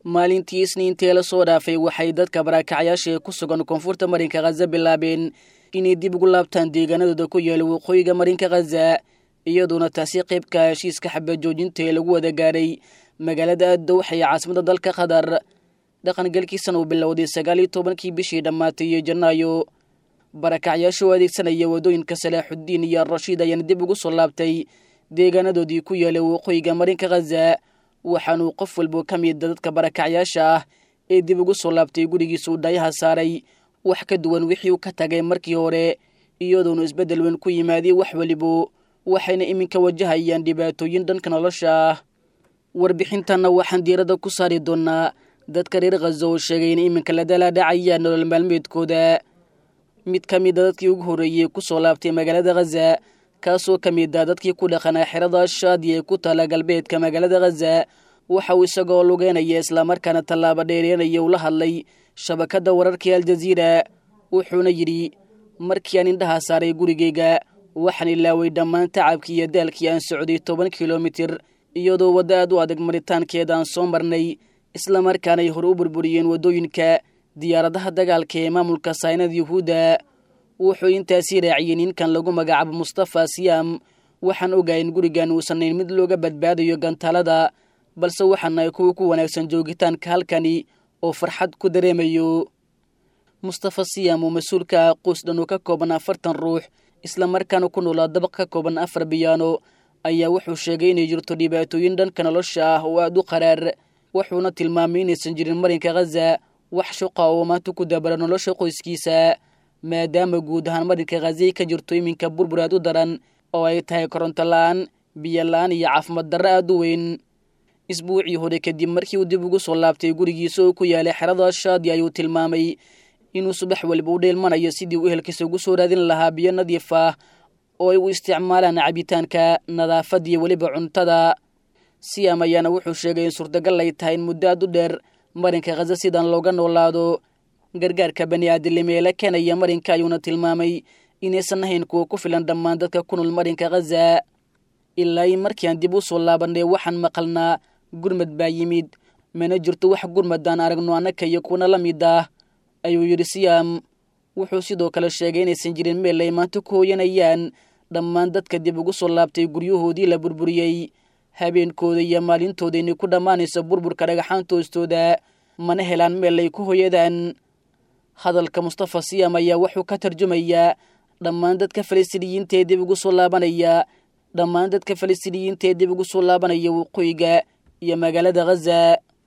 maalintii isniintii la soo dhaafay waxay dadka barakacyaasha ee ku sugan koonfurta marinka khaza bilaabeen inay dib ugu laabtaan deegaanadooda ku yaala waqooyiga marinka khaza iyadoona taasi qaybka heshiiska xabad joojinta ee lagu wada gaaray magaalada addowxa ee caasimada dalka qatar dhaqangelkiisana uu bilowday sagaal iyo tobankii bishii dhammaatay iyo janaayo barakacyaasha oo adeegsanaya wadooyinka salaaxuddiin iyo arashiid ayaana dib ugu soo laabtay deegaanadoodii ku yaala waqooyiga marinka khaza waxaanuu qof walba ka mida dadka barakacyaasha ah ee dib ugu soo laabtay gurigiisa uu dhaayaha saaray wax ka duwan wixii uu ka tagay markii hore iyadoonu isbeddel weyn ku yimaadey wax welibo waxayna iminka wajahayaan dhibaatooyin dhanka nolosha ah warbixintanna waxaan diiradda ku saari doonaa dadka reer khaza oo sheegay in iminka la dalaadhacayaan nolol maalmeedkooda mid ka mida dadkii ugu horreeyey ku soo laabtay magaalada khaza kaasoo ka mid ah dadkii ku dhaqanaa xerada shaadi ee ku taala galbeedka magaalada khaza waxa uu isagoo lugeynaya islamarkaana tallaabo dheereenaya ula hadlay shabakadda wararkii aljaziira wuxuuna yidhi markii aan indhaha saaray gurigayga waxaan ilaaway dhammaan tacabkii iyo daalkii aan socday toban kilomitir iyadoo waddo aad u adag maritaankeeda aan soo marnay islamarkaana ay hore u burburiyeen waddooyinka diyaaradaha dagaalka ee maamulka saynada yuhuudda wuxuu intaasii raaciyey ninkan lagu magacaabo mustafa siyaam waxaan ogahay in gurigan uusannayn mid looga badbaadayo gantaalada balse waxaanahay kuwa ku wanaagsan joogitaanka halkani oo farxad ku dareemayo mustafa siyaam oo mas-uulka ah qoys dhan oo ka kooban afartan ruux islamarkaana ku noolaa dabaq ka kooban afar biyaano ayaa wuxuu sheegay inay jirto dhibaatooyin dhanka nolosha ah oo aada u qaraar wuxuuna tilmaamay inaysan jirin marinka khaza wax shuqa oo maanta ku dabara nolosha qoyskiisa maadaama guud ahaan marinka khazay ka jirto iminka burbur aad u daran oo ay tahay koronto la-aan biyo la-aan iyo caafimaad darro aada u weyn isbuucii hore kadib markii uu dib ugu soo laabtay gurigiisa oo ku yaalay xerada shaadi ayuu tilmaamay inuu subax waliba u dheelmanayo sidii uu ehelkiisa ugu soo raadin lahaa biyo nadiif ah oo ay u isticmaalaan cabitaanka nadaafad iyo weliba cuntada siyaam ayaana wuxuu sheegay in suurtagal ay tahay in muddo aad u dheer marinka khaza sidan looga noolaado gargaarka bani aadilnimo ee la keenaya marinka ayuuna tilmaamay inaysan ahayn kuwa ku filan dhammaan dadka ku nool marinka khaza ilaa i markii aan dib u soo laabanay waxaan maqalnaa gurmad baa yimid mana jirto wax gurmadaan aragno annaka iyo kuwana la mid ah ayuu yidhi siyaam wuxuu sidoo kale sheegay inaysan jirin meel ay maanta ku hooyanayaan dhammaan dadka dib ugu soo laabtay guryahoodii la burburiyey habeenkooda iyo maalintooda inay ku dhammaanayso burburka dhagaxaanta hoostooda mana helaan meel ay ku hoyadaan hadalka mustafa siyaam ayaa wuxuu ka tarjumayaa dhammaan dadka falastiiniyiinta ee dib ugu soo laabanaya dhammaan dadka falastiiniyiinta ee dib ugu soo laabanaya waqooyiga iyo magaalada khaza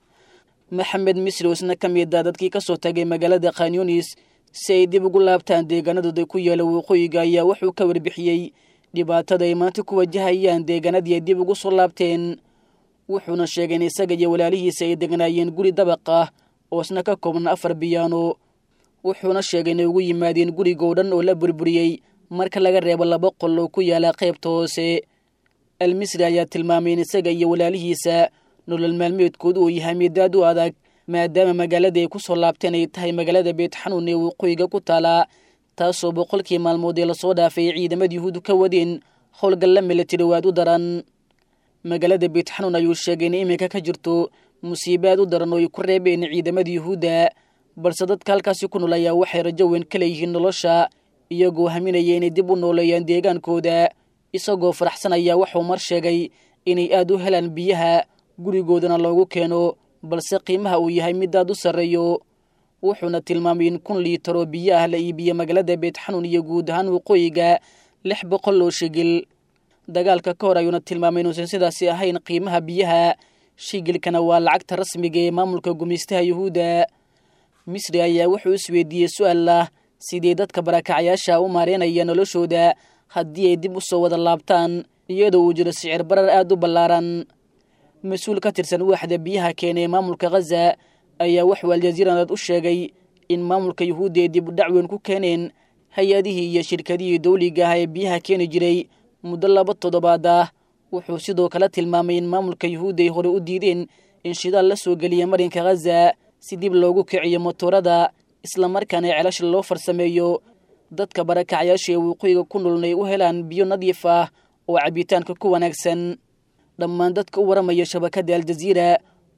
maxamed misri oo isna ka mid a dadkii ka soo tagay magaalada khanyunis si ay dib ugu laabtaan deegaanadooda ku yaala waqooyiga ayaa wuxuu ka warbixiyey dhibaatada ay maanta ku wajahayaan deegaanadii ay dib ugu soo laabteen wuxuuna sheegay in isaga iyo walaalihiisa ay degnaayeen guri dabaq ah oo isna ka kooban afar biyaano wuxuuna sheegay inay ugu yimaadeen gurigoo dhan oo la burburiyey marka laga reebo laba qol oo ku yaala qaybta hoose almisri ayaa tilmaamay in isaga iyo walaalihiisa nolol maalmeedkoodu uu yahay mid aad u adag maadaama magaalada ay ku soo laabteen ay tahay magaalada beet xanuun ee waqooyiga ku taalaa taasoo boqolkii maalmood ee lasoo dhaafay ciidamada yuhuudu ka wadeen howlgalla milatari waad u daran magaalada beet xanuun ayuu sheegay in iminka ka jirto musiibo aad u daran oo ay ku reebeen ciidamada yuhuudda balse dadka halkaasi ku nool ayaa waxay rajo weyn ka leeyihiin nolosha iyagoo haminaya inay dib u nooleeyaan deegaankooda isagoo faraxsanaya waxuu mar sheegay inay aad u helaan biyaha gurigoodana loogu keeno balse qiimaha uu yahay mid aad u sarreeyo wuxuuna tilmaamay in kun liitar oo biyo ah la iibiyo magaalada beet xanuun iyo guud ahaan waqooyiga lix boqol oo shigil dagaalka ka hor ayuuna tilmaamay inuusan sidaasi ahayn qiimaha biyaha shigilkana waa lacagta rasmiga ee maamulka gumaystaha yuhuudda misri ayaa wuxuu isweydiiyey su-aal ah sidii dadka barakacyaasha u maareynaya noloshooda haddii ay dib u soo wada laabtaan iyadoo uu jiro sicir barar aad u ballaaran mas-uul ka tirsan waaxda biyaha keenay maamulka khaza ayaa wuxuu aljaziiranad u sheegay in maamulka yuhuudda ay dib u dhacweyn ku keeneen hay-adihii iyo shirkadihii dawliga ah ee biyaha keeni jiray muddo laba toddobaad ah wuxuu sidoo kale tilmaamay in maamulka yuhuudda ay hore u diideen in shidaal la soo geliya marinka khaza si dib loogu kiciyo motoorada islamarkaana celasha loo farsameeyo dadka barakacyaasha ee waqooyiga ku noolna ay u helaan biyo nadiif ah oo cabitaanka ku wanaagsan dhammaan dadka u waramaya shabakadda aljaziira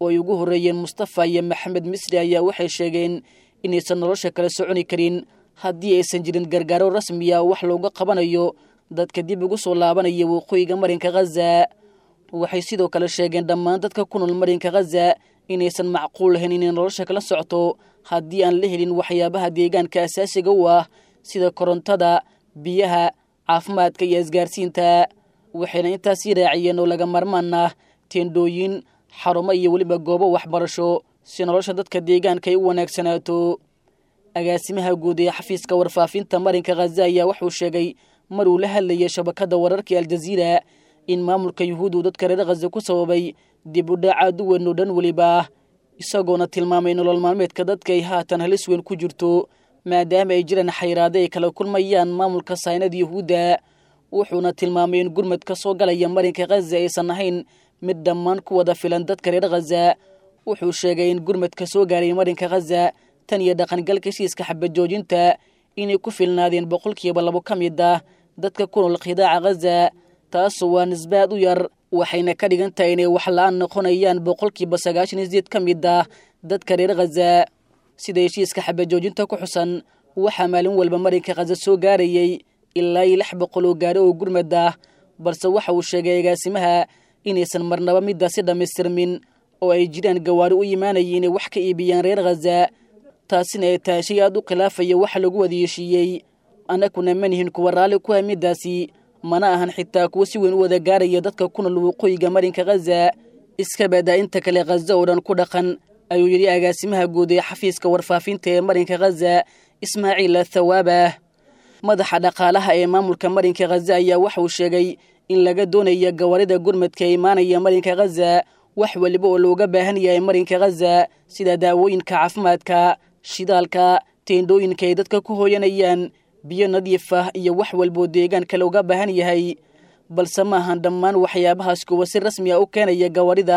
oo ay ugu horreeyeen mustafa iyo maxamed misri ayaa waxay sheegeen inaysan nolosha kala soconi karin haddii aysan jirin gargaaro rasmiya wax looga qabanayo dadka dib ugu soo laabanaya waqooyiga marinka khaza waxay sidoo kale sheegeen dhammaan dadka ku nool marinka khaza inaysan macquul lahayn inay nolosha kala socto haddii aan la helin waxyaabaha deegaanka asaasiga u ah sida korontada biyaha caafimaadka iyo isgaarsiinta waxayna intaasii raaciyeen oo laga marmaan ah teendhooyin xarumo iyo weliba goobo waxbarasho si nolosha dadka deegaanka ay u wanaagsanaato agaasimaha guud ee xafiiska warfaafinta marinka khaza ayaa wuxuu sheegay mar uu la hadlayay shabakadda wararkii aljaziira in maamulka yuhuud uu dadka reer khaza ku sababay dib u dhac aad u weyn oo dhan weliba isagoona tilmaamay nolol maalmeedka dadka ay haatan halis weyn ku jirto maadaama ay jiraan xayraade ay kala kulmayaan maamulka saynada yuhuudda wuxuuna tilmaamay in gurmad ka soo galaya marinka khaza aysan ahayn mid dhammaan ku wada filan dadka reer khaza wuxuu sheegay in gurmadka soo gaaray marinka khaza tan iyo dhaqangalka heshiiska xabajoojinta inay ku filnaadeen boqolkiiba labo ka mid ah dadka ku nool khidaaca khaza taasu waa nisbaad u yar waxayna ka dhigan tahay inay wax la-aan noqonayaan boqolkiiba sagaashan iyo sideed ka mid ah dadka reer khaza sida heshiiska xabajoojinta ku xusan waxaa maalin walba marinka khaza soo gaarayay ilaa iyo lix boqol oo gaari oo gurmad ah balse waxa uu sheegay agaasimaha inaysan marnaba midaasi dhammaystirmin oo ay jiraan gawaari u imaanaya inay wax ka iibiyaan reer khaza taasina ay tahay shay aad u khilaafaya waxa lagu wada heshiiyey annaguna manihin kuwa raalli ku ah midaasi mana ahan xitaa kuwa si weyn u wada gaaraya dadka ku nool waqooyiga marinka khaza iska badaa inta kale khaza oo dhan ku dhaqan ayuu yidhi agaasimaha guud ee xafiiska warfaafinta ee marinka khaza ismaaciil athawaaba madaxa dhaqaalaha ee maamulka marinka khaza ayaa waxauu sheegay in laga doonaya gawaarida gurmadka ee imaanaya marinka khaza wax weliba oo looga baahan yahay marinka khaza sida daawooyinka caafimaadka shidaalka teendhooyinka ay dadka ku hooyanayaan biyo nadiif ah iyo wax walboo deegaanka looga baahan yahay balse ma ahan dhammaan waxyaabahaas kuwa si rasmi ah u keenaya gawaarida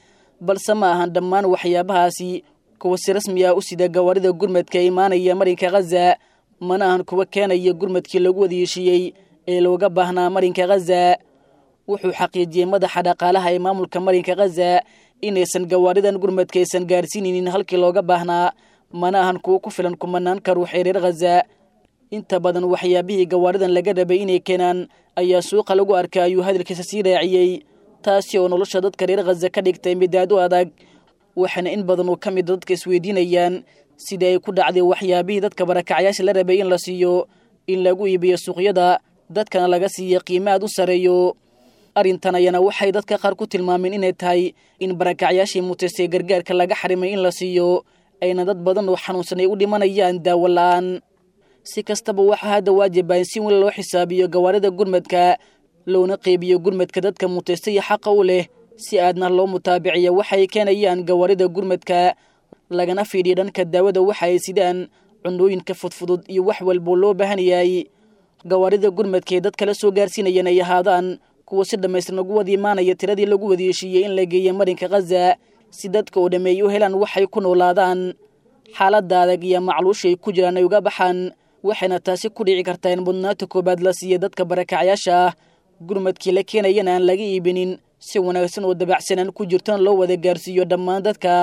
balse ma ahan dhammaan waxyaabahaasi kuwa si rasmi ah u sida gawaarida gurmadka ee imaanaya marinka khaza mana ahan kuwa keenaya gurmadkii lagu wada heshiiyey ee looga baahnaa marinka khaza wuxuu xaqiijiyey madaxa dhaqaalaha ee maamulka marinka khaza inaysan gawaaridan gurmadka aysan gaarsiinaynin halkii looga baahnaa mana ahan kuwo ku filan kumanaanka ruux ee reer khaza inta badan waxyaabihii gawaaridan laga rabay inay keenaan ayaa suuqa lagu arkay ayuu hadalkiisa sii raaciyey taasi oo nolosha dadka reer khaza ka dhigtay midaad u adag waxaana in badan oo ka mida dadka isweydiinayaan sida ay ku dhacday waxyaabihii dadka barakacyaasha la rabay in la siiyo in lagu iibiyo suuqyada dadkana laga siiya qiimo aad u sareeyo arrintan ayana waxay dadka qaar ku tilmaameen inay tahay in barakacyaashii mutaystay gargaarka laga xarimay in la siiyo ayna dad badan oo xanuunsan ay u dhimanayaan daawo la-aan si kastaba waxaa hadda waajiba in si weyn loo xisaabiyo gawaarida gurmadka loona qeybiyo gurmadka dadka mutaystay xaqa u leh si aadna loo mutaabiciyo waxay keenayaan gawaarida gurmadka lagana fiidhiyo dhanka daawada waxa ay sidaan cunooyinka fudfudud iyo wax walboo loo baahan yahay gawaarida gurmadka ee dad kala soo gaarsiinayeen ay ahaadaan kuwa si dhammaystiran ugu wada imaanaya tiradii lagu wada heshiiyey in la geeya marinka khaza si dadka oo dhammeey u helaan waxay ku noolaadaan xaaladda adag iyo macluusha ay ku jiraan ay uga baxaan waxayna taasi ku dhici kartaa in mudnaanta koobaad la siiya dadka barakacyaasha ah gurmadkii la keenayana aan laga iibinin si wanaagsan oo dabacsanaan ku jirtona loo wada gaarsiiyo dhammaan dadka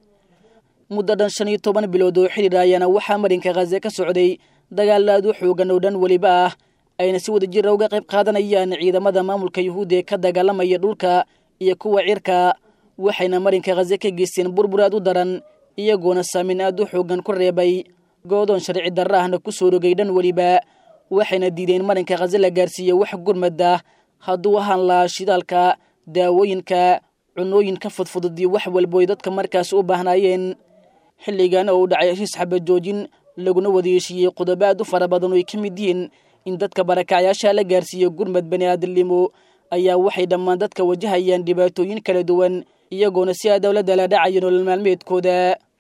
muddo dhan shan iyo toban bilood oo xidhiir ayaana waxaa marinka khaza ka socday dagaal aad u xoogan oo dhan weliba ah ayna si wada jira uga qayb qaadanayaan ciidamada maamulka yuhuudda ee ka dagaalamaya dhulka iyo kuwa cirka waxayna marinka khaza ka geysteen burbur aad u daran iyagoona saameyn aad u xoogan ku reebay goodoon sharci darra ahna ku soo rogay dhan weliba waxayna diideen marinka khaza la gaarsiiya wax gurmada hadduu ahaan lahaa shidaalka daawooyinka cunooyinka fudfudud iyo wax walbo ay dadka markaas u baahnaayeen xilligan oo u dhacay heshiis xabajoojin laguna wada heshiiyey qodobo aad u fara badan oo ay ka mid yihiin in dadka barakacyaasha la gaarsiiyo gurmad bani aadamnimo ayaa waxay dhammaan dadka wajahayaan dhibaatooyin kala duwan iyagoona si aa dowladda la dhacayo nolol maalmeedkooda